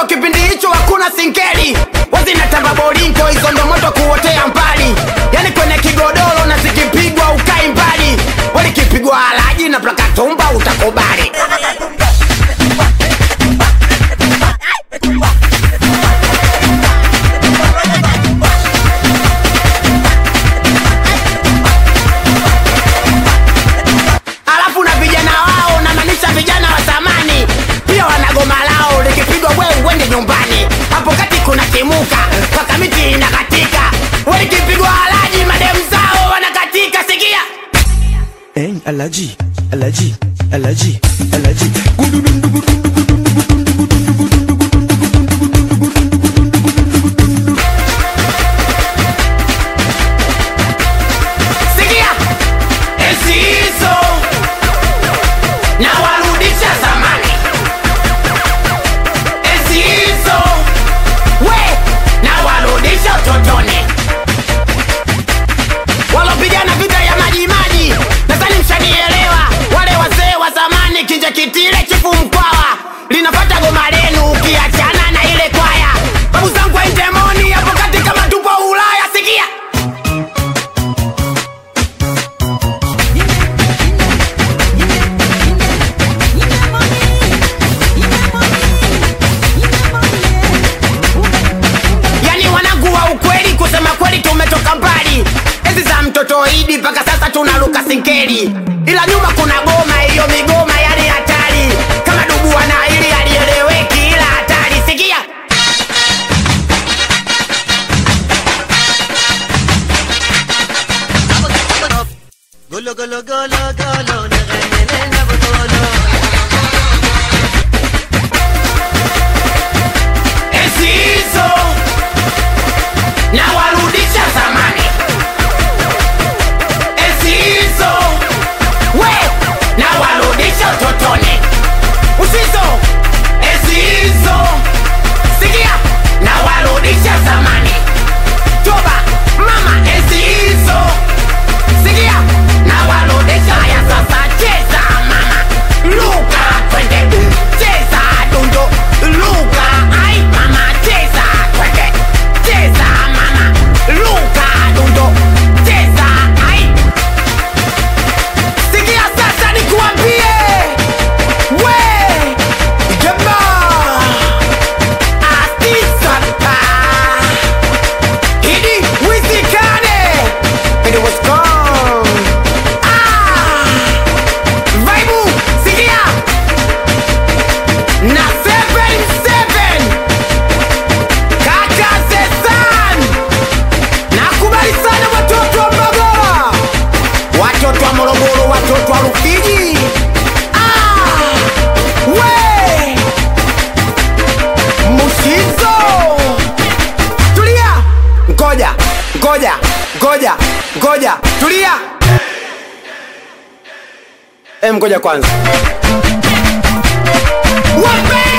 kipindi hicho hakuna sinkeli wazinatamba bolinto hizo ndo moto kuotea mbali yani kwenye kigodoro na zikipigwa ukai mbali walikipigwa alaji na plakatumba utakubali alafu na vijana wao namaanisha vijana wa zamani pia wana goma lao likipigwa we uende nyumbani hapo kati kuna kimuka mpaka miti inakatika walikipigwa alaji mademu zao wanakatika sikia Hey, Alaji, Alaji, Alaji, Alaji. sikia enzi hizo na warudisha zamani enzi hizo we na warudisha utotoni walopigana vita ya maji maji nadhani mshanielewa wale wazee wa zamani kinja kitile chifu mkwawa linapata goma lenu ukiachana na ile kwaya babu zangu wainjemoni hapo kati kama tupo ulaya sikia yani wanangu wa ukweli kusema kweli tumetoka mbali enzi za mtoto idi mpaka sasa tunaruka sinkeli ila nyuma kuna goma hiyo migoma yani hatari kama dubu wana ili alieleweki ila hatari sikia Golo golo golo golo nagane na botolo enzi hizo na warudisha zamani enzi hizo we na warudisha utotoni usizo enzi hizo sikia na warudisha zamani toba mama enzi hizo sikia na warudisha ya sasa cheza mama luka twende cheza dundo luka ai mama cheza twende cheza mama luka dundo cheza ai sikia sasa nikuambie we jamaa astisapa Idi wizikane and it was gone. Ah, Vaibu, sikia na 77 kaka Zesan, nakubali sana watoto wa Mbagala, watoto wa Morogoro, watoto wa Rufiji. Ah, we Mushizo tulia ngoja ngoja ngoja ngoja tulia em ngoja kwanza Wape!